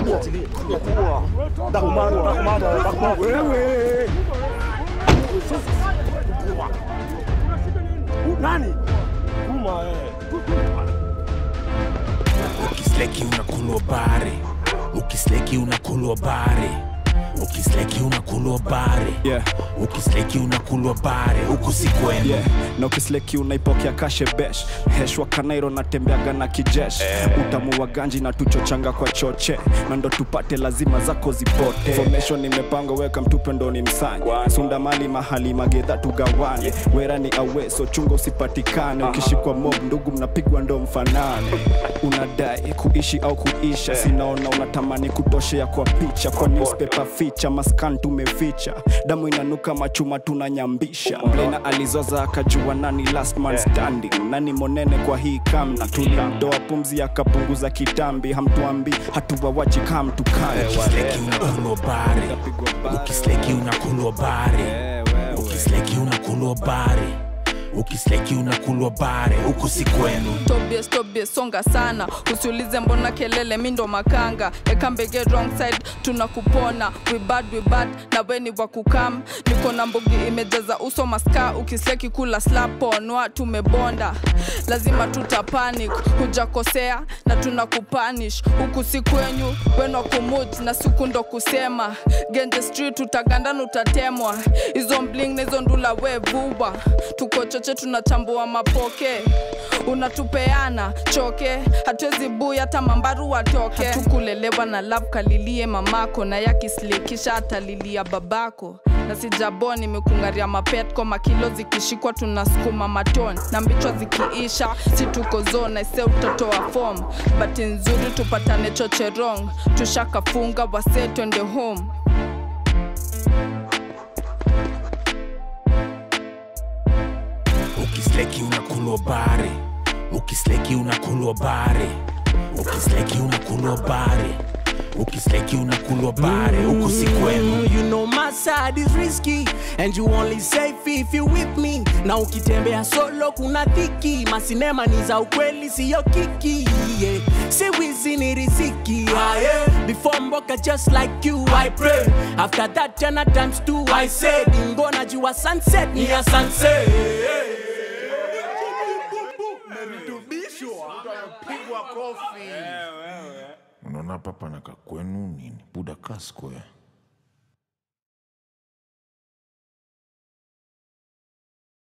Nani? Kuma eh. ukisleki unakulwa bare ukisleki unakulwa bare ukisleki unakulwa bare Yeah. ukisleki unakulwa bare huku si kwenu yeah. na ukisleki unaipokea kashebesh heshwa kanairo natembeaga na kijesh utamu wa ganji na tuchochanga kwa choche na ndo tupate lazima zako zipote formation imepanga weka mtupe ndo ni msanye sunda mali mahali magedha tugawane wera ni awe so chunga usipatikane ukishikwa mob ndugu mnapigwa ndo mfanane unadai kuishi au kuisha sinaona unatamani kutoshea kwa picha kwa newspaper ficha maskan tumeficha damu inanuka machuma tunanyambisha mlena alizoza akajua nani last man standing nani monene kwa hii kambi tulimdoa pumzi akapunguza kitambi hamtuambi hatuwawachi kamtukani ukisleki unakulwa bare ukisleki unakulwa bare ukisleki unakulwa bare ukisleki unakulwa bare huku si kwenu Tobias, Tobias, songa sana usiulize mbona kelele mi ndo makanga ekambege wrong side tunakupona we bad, we bad na weni wa kukam niko na mbogi imejaza uso maska ukisleki kula slaponwa tumebonda lazima tutapanic hujakosea na tunakupanish huku si kwenyu weno kumuj na siku ndo kusema genje street utagandana utatemwa hizo mbling na hizo ndula we vuba tuko choche tunachambua mapoke unatupeana choke hatuwezi bui hata mambaru watoke hatukulelewa na love kalilie mamako na yakislikisha atalilia babako na sijabo nimekungaria mapetko makilo zikishikwa tunasukuma maton na mbichwa zikiisha si tuko zona ise utatoa fom bati nzuri tupatane chocherong tushakafunga wase twende home ukisleki unakulwa bare ukisleki unakulwa bare ukisleki unakulwa bare ukisleki unakulwa bare huku si kwenu You know my side is risky and you only safe if you with me. Na ukitembea solo kuna dhiki, masinema ni za ukweli siyo kiki. Yeah. Si wizi ni riziki. Ah, yeah. Before mboka just like you I pray. After that tena times two I said ingo najua sunset ni ya sunset. unaona hapa pana kakwenu nini buda ka square